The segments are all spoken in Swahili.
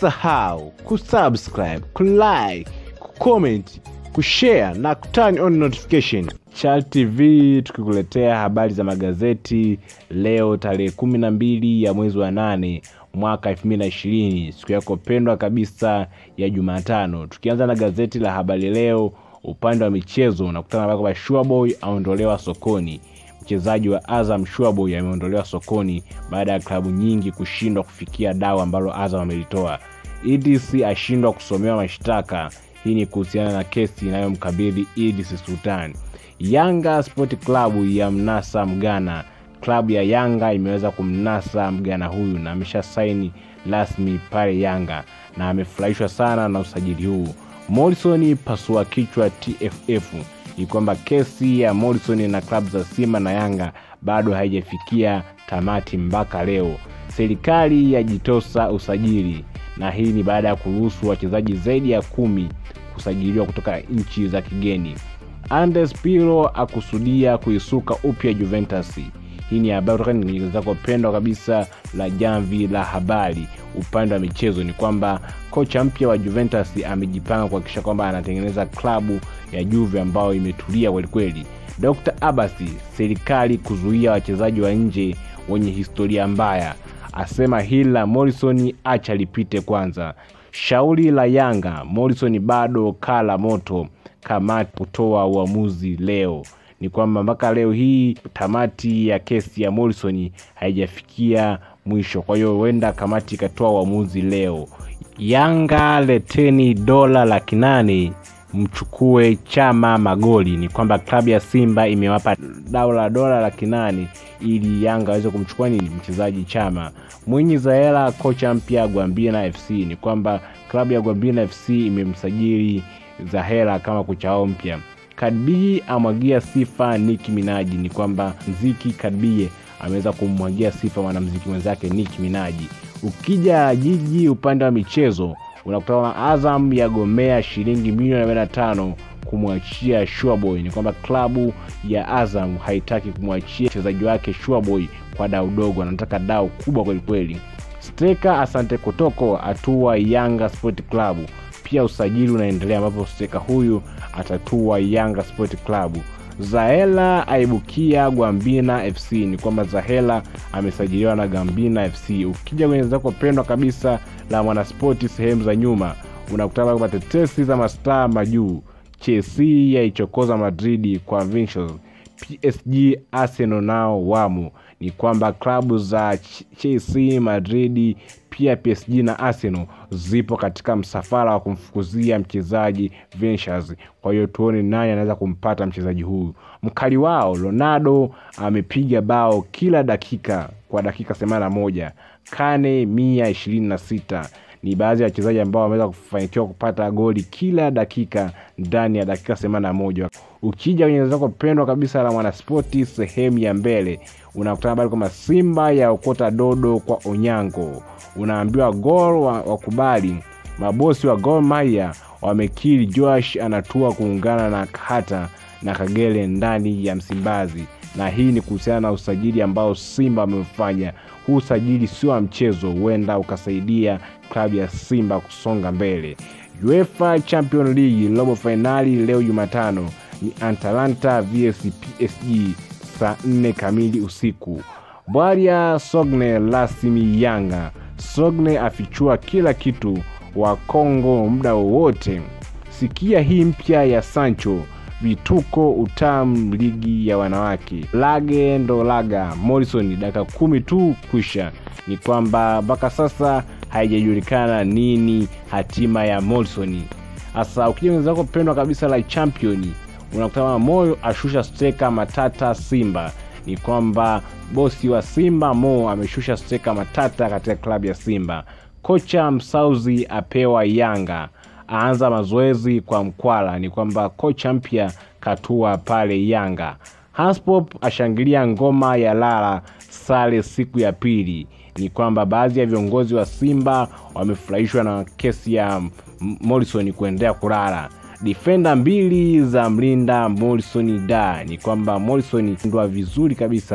usisahau kusubscribe kulike kucomment kushare na kuturn on notification Chal tv tukikuletea habari za magazeti leo tarehe kumi na mbili ya mwezi wa nane mwaka elfu mbili na ishirini siku yako pendwa kabisa ya jumatano tukianza na gazeti la habari leo upande wa michezo unakutana na kwamba shuaboy aondolewa sokoni mchezaji wa azam shuaboy ameondolewa sokoni baada ya klabu nyingi kushindwa kufikia dau ambalo azam amelitoa edc ashindwa kusomewa mashtaka hii ni kuhusiana na kesi inayomkabidhi edc sultan yanga sport klabu ya mnasa mgana klabu ya yanga imeweza kumnasa mgana huyu na amesha saini rasmi pale yanga na amefurahishwa sana na usajili huu morrison pasua kichwa tff ni kwamba kesi ya morrison na klabu za simba na yanga bado haijafikia tamati mpaka leo serikali yajitosa usajili na hii ni baada ya kuruhusu wachezaji zaidi ya kumi kusajiliwa kutoka nchi za kigeni andes piro akusudia kuisuka upya juventus hii ni habari kutoka kwenye gazeti lako pendwa kabisa la jamvi la habari upande wa michezo ni kwamba kocha mpya wa juventus amejipanga kuhakikisha kwamba anatengeneza klabu ya juve ambayo imetulia kwelikweli dr abasi serikali kuzuia wachezaji wa nje wenye historia mbaya asema hili la morrison acha lipite kwanza shauri la yanga morrison bado kala moto kamati kutoa uamuzi leo ni kwamba mpaka leo hii tamati ya kesi ya morrison haijafikia mwisho kwa hiyo huenda kamati ikatoa uamuzi leo yanga leteni dola laki nane mchukue chama magoli ni kwamba klabu ya simba imewapa dau la dola laki nane ili yanga aweze kumchukua nini mchezaji chama mwinyi zaela kocha mpya gwambina fc ni kwamba klabu ya gwambina fc imemsajili zahera kama kocha wao mpya kadbii amwagia sifa niki minaji ni kwamba mziki kadbie ameweza kumwagia sifa mwanamziki mwenzake niki minaji ukija jiji upande wa michezo unakutana na azam yagomea shilingi milioni 45 kumwachia shuaboy ni kwamba klabu ya azam haitaki kumwachia mchezaji wake shuaboy kwa dau dogo anataka dau kubwa kwelikweli steka asante kotoko atua yanga sport club pia usajili unaendelea ambapo steka huyu atatua yanga sport club zaela aibukia gwambina fc ni kwamba zahela amesajiliwa na gambina fc ukija kwenye zako pendwa kabisa la mwanaspoti sehemu za nyuma unakutana kwamba tetesi za mastaa majuu chelsea yaichokoza madridi kwa Vinicius. psg arsenal nao wamo ni kwamba klabu za chelsea madridi pia psg na arsenal zipo katika msafara wa kumfukuzia mchezaji Vinicius. kwa hiyo tuone nani anaweza kumpata mchezaji huyu mkali wao ronaldo amepiga bao kila dakika kwa dakika 81 kane mia ishirini na sita ni baadhi ya wachezaji ambao wameweza kufanikiwa kupata goli kila dakika ndani ya dakika 81 ukija kwenye zako pendwa kabisa la mwanaspoti sehemu ya mbele unakutana habari kwamba simba ya okota dodo kwa onyango unaambiwa gol wakubali wa mabosi wa gol maya wamekiri joash anatua kuungana na hata na kagere ndani ya msimbazi na hii ni kuhusiana na usajili ambao simba wamefanya huu usajili sio wa mchezo huenda ukasaidia klabu ya simba kusonga mbele uefa champion league robo fainali leo jumatano ni atalanta vs psg saa 4 kamili usiku bwaria sogne rasmi yanga sogne afichua kila kitu wa kongo muda wowote sikia hii mpya ya sancho vituko utam ligi ya wanawake lage ndo laga morrison dakika kumi tu kwisha ni kwamba mpaka sasa haijajulikana nini hatima ya morrison hasa ukija wenzako pendwa kabisa la championi unakutana moyo ashusha steka matata simba ni kwamba bosi wa simba mo ameshusha steka matata katika klabu ya simba kocha msauzi apewa yanga aanza mazoezi kwa mkwala ni kwamba kocha mpya katua pale yanga haspop ashangilia ngoma ya lala sare siku ya pili ni kwamba baadhi ya viongozi wa simba wamefurahishwa na kesi ya morrison kuendelea kulala difenda mbili za mlinda morrison da ni kwamba morrison ndwa vizuri kabisa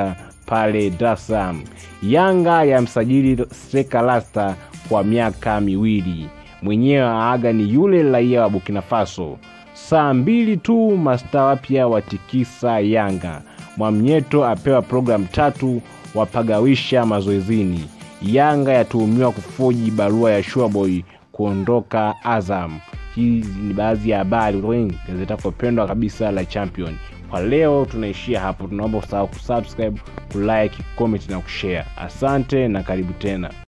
pale Dar es Salaam. Yanga ya msajili Streka Rasta kwa miaka miwili, mwenyewe aaga ni yule raia wa Burkina Faso. Saa mbili tu mastaa wapya watikisa Yanga. Mwamnyeto apewa programu tatu wapagawisha mazoezini. Yanga yatuhumiwa kufoji barua ya Shuaboy kuondoka Azam. Hizi ni baadhi ya habari kutoka kwenye gazeti lako pendwa kabisa la Champion. Kwa leo tunaishia hapo, tunaomba usahau kusubscribe, kulike, comment na kushare. Asante na karibu tena.